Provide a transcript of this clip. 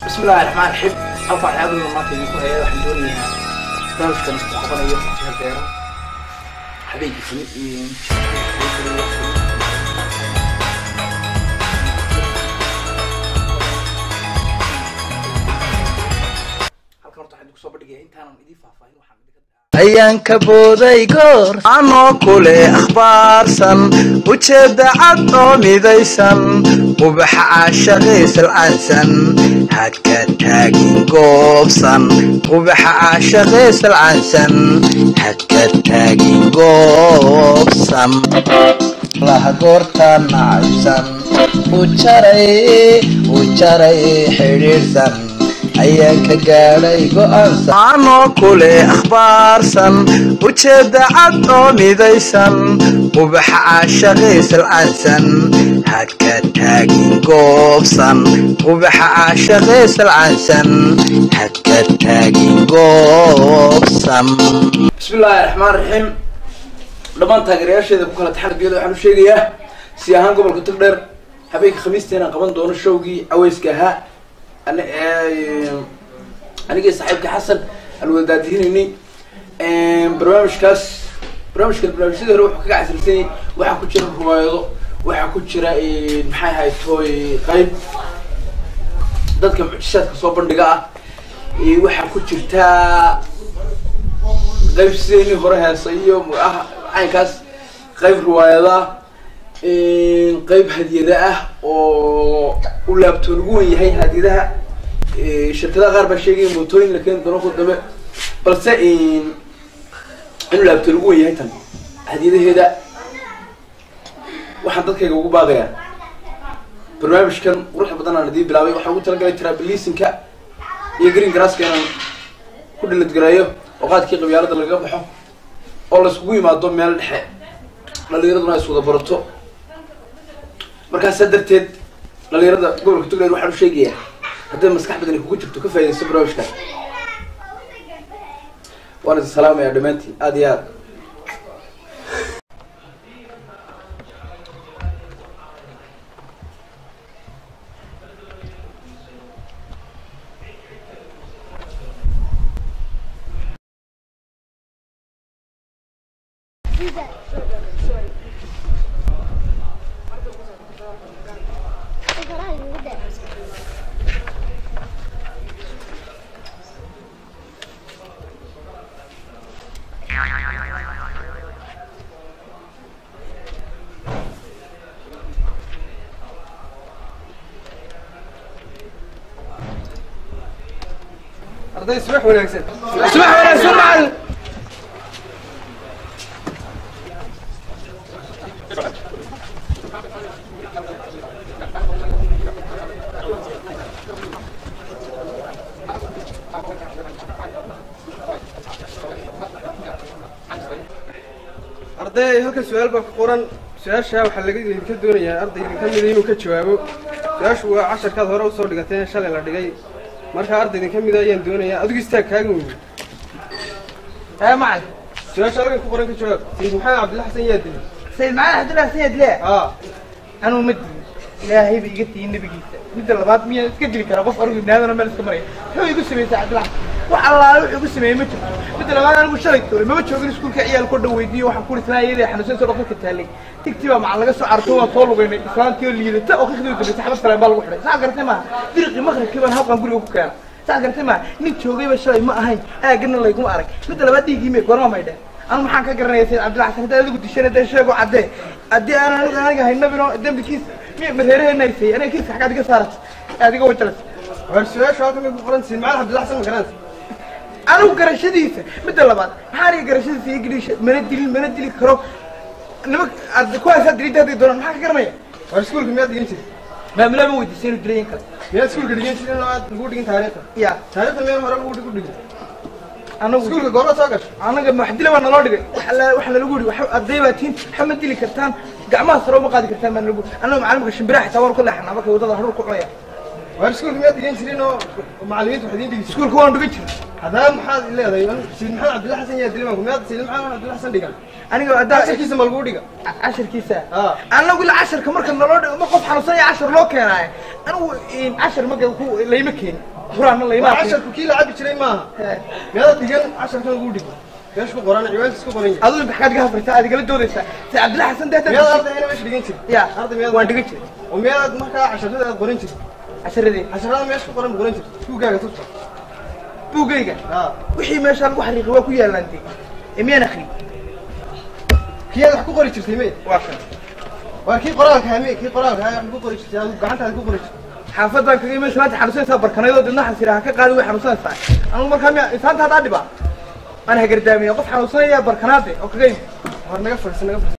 bismillahi raxmaan raxiim halka waxyaabada maanta idinku haya waxaan doonayaa barnaamijkan isku qabanayo jiha beero habeenkii halkan horta waxaan idinku soo bandhigaya intaanan idiin faahfaahin waxaan idinka ayaan ka booday goor anoo kule akhbaarsan ujeedda cad oo midaysan ubaxa caashaqaysalcansan haka taagin goobsan ubaxa caashaqaysalcansan haka taagin goobsan laha goortaan nacaysan u jaray u jaray xidhiidhsan ayaan ka gaadhay go'aansan anoo kule akhbaarsan ujeedda cad oo midaysan ubaxa caashaqaysalcansan haka taagin goobsan ubaxa caashaqaysalcansan haka taagin goobsan bismillahi raxmaan raxiim dhammaan taageerayaasheeda ku kala taxan biyada waxaan u sheegayaa si ahaan gobolka togdheer habeenka khamiista inaan qaban doono showgii caweyska ahaa ani- ee, anigii saaxiibka xasan aan wadaadihinayni barnaamijkaas barnaamijkan barnaamijyadii hore wuxuu kaga casirsan yahay waxaa ku jira riwaayado waxaa ku jira maxay ahayd tooy qayb dadka mucjishaadka soo bandhiga ah ee waxaa ku jirtaa qayb sideenii hore heesa iyo ah caynkaas qayb riwaayada qayb hadiyada ah oo u laabtoon ugu wen yahay hadiyadaha shirkadaha qaar baa sheegaya mootooyin la keeni doono ku dambe balse inuu laabtoon ugu wen yahay tan hadiyadaheeda waxaan dadkayga ugu baaqayaa barnaamijkan quruxda badan aan idiin bilaabay waxaan ugu talagalay trabilisinka iyo green grasska inaan ku dhiladgareeyo oo qaadkii qabyaalada lagaga baxo oo laiskugu yimaado meel dhexe dhalinyaraduna ay iswada barato markaasaa darteed dhalinyarada gobolka togland waxaan u sheegayaa hadday maskax badani kugu jirto ka faa'idaysto barnaamijkaas waan idin salaamayaa dhammaantiin aada iyo aad arday subax wanaagsan subax wanaagsan macalin arday halkan su-aal baa ku qoran su-aasha waxaa laga idinka doonayaa arday idinka mida inuu ka jawaabo su-aashu waa casharkaad hore usoo dhigateen shalay la dhigay marka arday idinka mida ayaan doonayaa adigu istaag kaaga weyne ها معك su-aasha halkan ku qoran ka jawaab sayid maxamed cabdilla xasan yaa dili سيد معنا عبد الله سيد لا aa انا مد ilaahay ba iga tihiin nabigiisa midda labaad miyaa iska dili kara qof argu ibnaadana meel iska maraya muxuu igu sameeyey cabdillah wax allaale wuxuu igu sameeyey ma jirto midda labaad anigu shalay toole mama joogin iskuulka ciyaal koo dhan weydiiyo waxaan ku risaa iyada xanuunsan soo dhaqanka taalay tigtii baa macal laga soo carto waa soo lugaynay islaantii oo liidata oo qiqdii dambaysa xabad kale baa lagu xidhay saa garatay maaha diriqii maqribkii baan halkan guriga ku keena saa garatay maaha nin joogayba shalay ma ahayn aagana layguma arag midda labaad dhiiggii mee goorma may dheh anu maxaan ka garanaya sayid cabdillah xasan haddaad adigu dishana dee sheego caddee haddii aanan aniga aniga haynabino dembikiis miya mareeraheena haysay aniga kiiska xaggaad iga saarat aad iga wajalas war su-aashu halkan bay ku qoran sayid maxamed cabdilla xasan ma garanaysa anigu garashadiisa midda labaad maxaa aniga garashadiisa iyo geliisha mana dilin mana dili karo nima kuwaasaa dilidda hadday doonaan maxaa ka garanaya war iskuulka miyaad dhigan jirtay maamulaa ma weydiisay inuu dilay in kale miyaad iskuulka dhigan jirtay in aad lagu dhigin taariikhda ya taariikhda meel hore lagu ku dhigin anagu iskuulka goorma soo gashay anaga maxdila baa naloo dhigay waxa la waxa lalagu yidhi waxa arday baa tiin waxa ma dili kartaan gacmaha sare uma qaadi kartaan baa nalagu anaga macallimka shimbiraha xitaa waan ku leexanaa marka waddada hadhuur ku cunaya war iskuulka miyaad dhigan jirin oo macallimiintu wax idiin dhigi jirtay iskuulka waan dhigan jiray haddana maxaad leedahay sayid maxamed cabdilla xasan yaa dilay maanku miyaad sayid maxamed cabdilla xasan dhigan aniga haddaa casharkiisa ma lagu dhiga casharkiisa Ah. anagu ila casharka marka naloo dhigo ma qof xanuunsan ya cashar loo keenaayo anigu cashar marka ku layma keenin furaana waa laymaa casharku kii la cabi jiray maaha meeda dhigan casharkan ugu dhig meesha ku qoran ciwaankiis ku qoran yahay aduu maxkaad ga hafrtaa aad igala doodaysaa si cabdillahi xasan meeda deetan ardayna meesha dhigan jiray ya arday meeda waan dhigan jiray oo meedaad markaa casharada aad qoran jirtay casharadii casharada meesha ku qoran qoran jirtay buuggaaga tusta buugayga haa wixii meesha lagu xariiqay waa ku yaalaantay ee miyaan akri kiyaad wax ku qori jirtay me waa kan waa kii qoraalka hame kii qoraalka ha wax ku qori jirtay adigu gacantaada ku qori jirtay xaafadan kaga iman salaanta xanuunsanaysaa barkanaydoo didna xasira ha ka qaadi way xanuunsanaysaa anigu markaa miya insaanta haddaa dhiba aan hagardaamiya qof xanuunsanaya barkanaade oo kaga imi war naga fadhiisa naga fadhiisa